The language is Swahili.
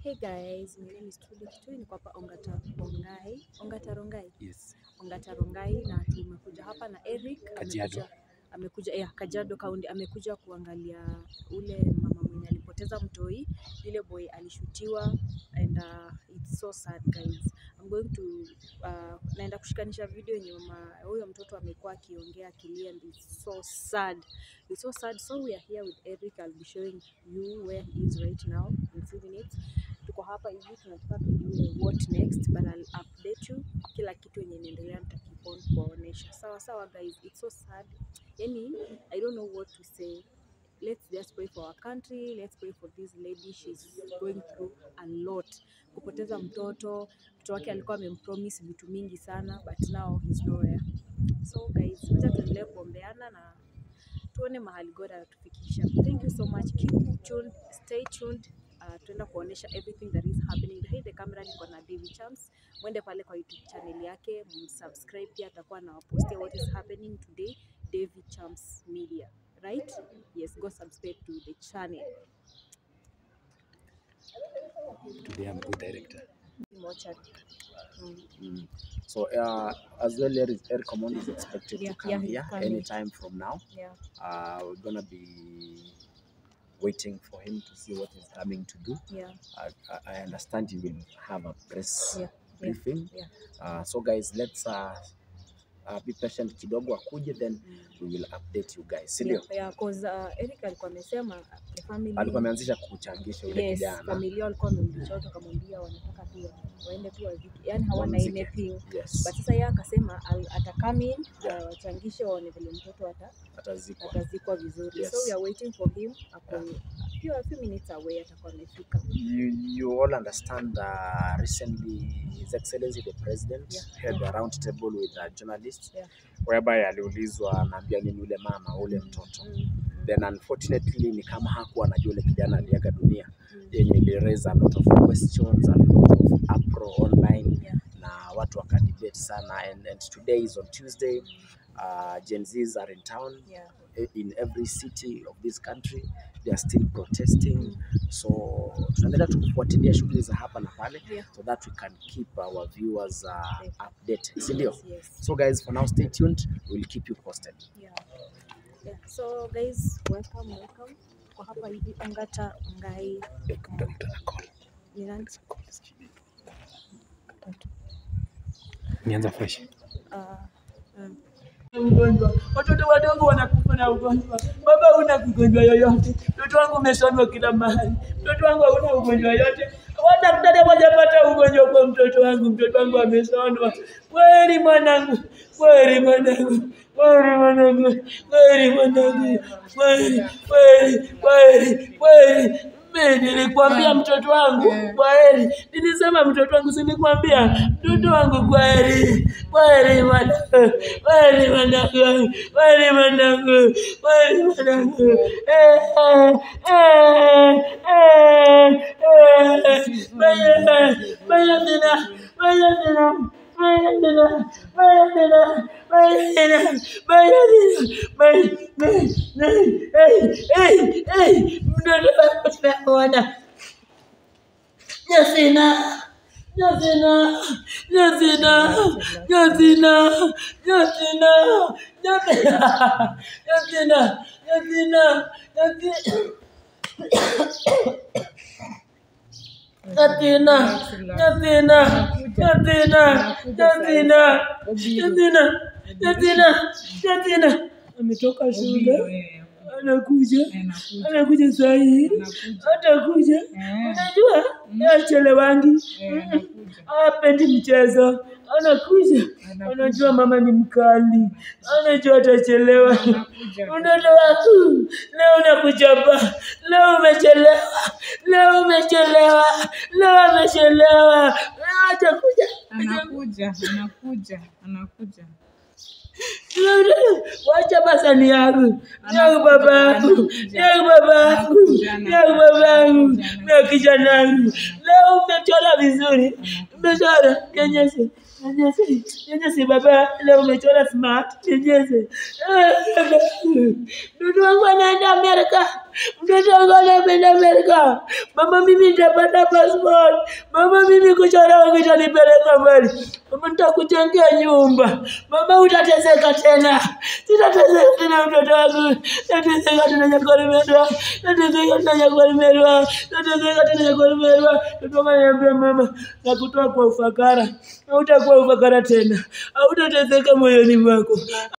Hey guys, my name is Trudy Kitui, niko hapa Ongata Rongai, Ongata Rongai, Yes. Ongata Rongai na tumekuja hapa na Eric Kajiado. amekuja amekuja yeah, Kajiado County amekuja kuangalia ule mama mwenye alipoteza mtoi, yule boy alishutiwa and uh, it's so sad guys. I'm going to uh, naenda kushikanisha video yenye mama huyo mtoto amekuwa akiongea akilia and it's so sad. It's so sad. So we are here with Eric. I'll be showing you where he is right now in few minutes. Tuko hapa hivi tunataka tujue what next but I'll update you kila kitu yenye inaendelea nitakeep on kuwaonesha. Sawa sawa guys, it's so sad. Yani I don't know what to say. Let's just pray for our country. Let's pray for this lady. She's going through a lot. Kupoteza mtoto, mtoto wake alikuwa amempromise vitu mingi sana but now he's nowhere. So guys, wacha tuendelee kuombeana na tuone mahali God anatufikisha. Thank you so much. Keep tuned, stay tuned. Uh, tuenda kuonesha everything that is happening behind the camera. Niko na Davy Chams, mwende pale kwa YouTube channel yake, msubscribe pia, atakuwa na wapostia what is happening today. Davy Chams Media, right? Yes, go subscribe to the channel. Today I'm good director. Mochari. Mm. Mm. So uh, as well, Eric, Eric Omondi is expected Yeah, to come yeah, he's here coming. anytime from now. Yeah. Uh, we're gonna be waiting for him to see what he's coming to do. Yeah. I, I- I understand he will have a press Yeah, yeah, briefing. yeah. Uh, so guys, let's uh, uh, be patient kidogo akuje, then Mm. we will update you guys, si Yeah, ndio? yeah, 'cause, uh, Eric alikuwa amesema the family Alikuwa ameanzisha kuchangisha yule yes, kijana. familia walikuwa wamemlisha watu wakamwambia wanataka tu wa- waende tu waziki, yani hawana Wamzike. anything Yes, but sasa yeye akasema al- ata come in Yeah. uh, wachangishe waone vile mtoto ata, atazikwa. atazikwa vizuri Yes. so we are waiting for him ako few, a few minutes away atakuwa amefika you, you all understand uh, recently His Excellency the President Yeah, held a round table with uh, journalists Yeah. whereby aliulizwa anaambia nini yule mama ule mtoto mm. then unfortunately ni kama hakuwa anajua yule kijana aliaga dunia Mm. yenye ili raise a lot of questions a lot of uproar online Yeah. na watu wakadebate sana and, and today is on Tuesday uh, Gen Zs are in town Yeah. in every city of this country they are still protesting so tunaendelea tukufuatilia shughuli za hapa na pale Yeah. so that we can keep our viewers uh, Safe. updated si ndio Yes, yes. so guys for now stay tuned we'll keep you posted Yeah. Yeah. So guys, welcome, welcome. Kwa hapa hivi Ongata Ngai ni nani? nianza fresh Uh, mm. ugonjwa. Watoto wadogo wanakufa na ugonjwa. Baba, huna ugonjwa yoyote. Mtoto wangu umesomwa kila mahali. Mtoto wangu hauna ugonjwa yoyote. Hata daktari hajapata ugonjwa kwa mtoto wangu. Mtoto wangu amesonwa. Kweli mwanangu, kweli mwanangu, kweli mwanangu, kweli mwanangu, kweli, kweli, kweli, kweli. Mimi nilikwambia mtoto wangu kweli, nilisema mtoto wangu, si nilikwambia mtoto wangu kweli, kweli mwanangu, kweli mwanangu, kweli mwanangu, kweli mwanangu. Eh, eh, eh, eh, Baya, baya tena, baya tena. Baya tena, baya tena, baya tena, baya tena, baya, baya, baya, eh, eh, eh, mtoto wangu naona. Jasina, Jasina, Jasina, Jasina, Jasina, Jasina, Jasina, Jasina, Jasina. Jatina, Jatina, Jatina, Jatina, Jatina, Jatina, Jatina. Ametoka shule, anakuja, anakuja saa hii, atakuja. Unajua achelewangi, apendi mchezo, anakuja. Anajua mama ni mkali, anajua atachelewa. Mtoto wangu leo nakuchapa, leo umechelewa, leo umechelewa, leo amechelewa, atakuja. anakuja anakuja anakuja Wacha basani yangu, yangu baba yangu, yangu baba yangu, yangu baba yangu, na kijana yangu. Leo umechora vizuri, umechora kenyesi, Nionyeshe, nionyeshe baba, leo umechora smart, nionyeshe. Mtoto wangu anaenda Amerika, mtoto wangu anaenda Amerika. Mama, mimi nitapata passport. Mama, mimi kuchora wangu itanipeleka mbali. Mama, nitakujengea nyumba. Mama, utateseka tena, sitateseka tena mtoto wangu, tateseka tena Nyakolimerwa, tateseka tena Nyakolimerwa, tateseka tena Nyakolimerwa. Mtoto wangu ananiambia mama, nakutoa kwa ufakara, hautakuwa ufakara tena, hautateseka moyoni mwako.